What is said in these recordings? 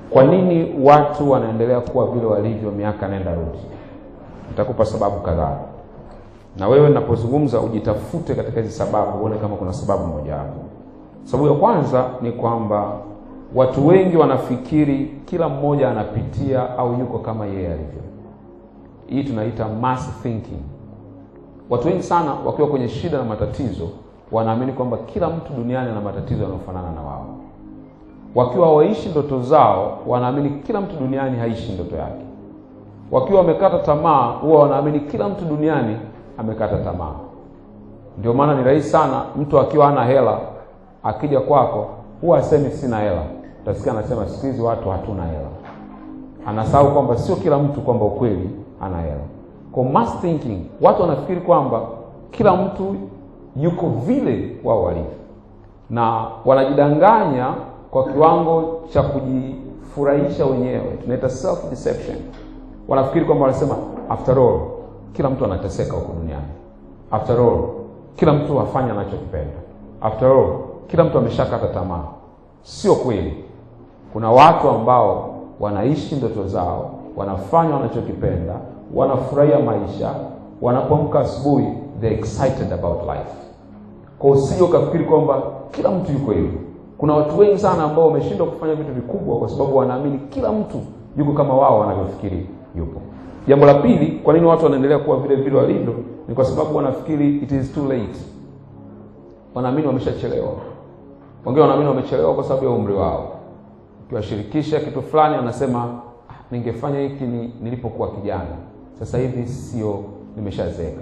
Kwa nini watu wanaendelea kuwa vile walivyo miaka nenda rudi? Nitakupa sababu kadhaa, na wewe ninapozungumza ujitafute katika hizi sababu, uone kama kuna sababu mojawapo. Sababu ya kwanza ni kwamba watu wengi wanafikiri kila mmoja anapitia au yuko kama yeye alivyo. Hii tunaita mass thinking. Watu wengi sana wakiwa kwenye shida na matatizo wanaamini kwamba kila mtu duniani ana matatizo yanayofanana na wao. Wakiwa waishi ndoto zao, wanaamini kila mtu duniani haishi ndoto yake. Wakiwa wamekata tamaa, huwa wanaamini kila mtu duniani amekata tamaa. Ndio maana ni rahisi sana mtu akiwa hana hela akija kwako, huwa asemi sina hela. Utasikia anasema siku hizi watu hatuna hela. Anasahau kwamba sio kila mtu kwamba ukweli ana hela. Kwa mass thinking, watu wanafikiri kwamba kila mtu yuko vile wao walivyo, na wanajidanganya kwa kiwango cha kujifurahisha wenyewe, tunaita self deception. Wanafikiri kwamba wanasema, after all kila mtu anateseka huko duniani, after all kila mtu afanya anachokipenda, after all kila mtu ameshakata tamaa. Sio kweli. Kuna watu ambao wanaishi ndoto zao, wanafanya wanachokipenda, wanafurahia maisha, wanapoamka asubuhi they excited about life. Kwa usije ukafikiri kwamba kila mtu yuko hivyo. Kuna watu wengi sana ambao wameshindwa kufanya vitu vikubwa kwa sababu wanaamini kila mtu yuko kama wao wanavyofikiri yupo. Jambo la pili, kwa nini watu wanaendelea kuwa vile vile walivyo? Ni kwa sababu wanafikiri it is too late. Wanaamini wameshachelewa. Wengine wanaamini wamechelewa kwa sababu ya umri wao. Ukiwashirikisha kitu fulani, wanasema ah, ningefanya hiki ni, nilipokuwa kijana, sasa hivi sio, nimeshazeeka.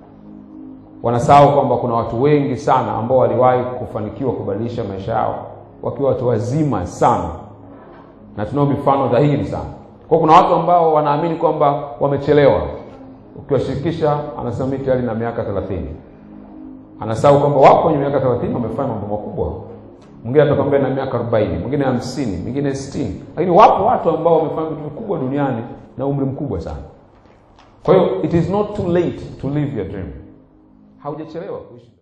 Wanasahau kwamba kuna watu wengi sana ambao waliwahi kufanikiwa kubadilisha maisha yao wakiwa watu wazima sana, na tunao mifano dhahiri sana. Kwa kuna watu ambao wanaamini kwamba wamechelewa. Ukiwashirikisha, anasema mimi tayari na miaka 30. Anasahau kwamba wako kwenye miaka 30 wamefanya mambo makubwa. Mwingine atakwambia na miaka 40, mwingine 50, mwingine 60. Lakini wapo watu ambao wamefanya vitu vikubwa duniani na umri mkubwa sana. Kwa hiyo it is not too late to live your dream. Haujachelewa kuishi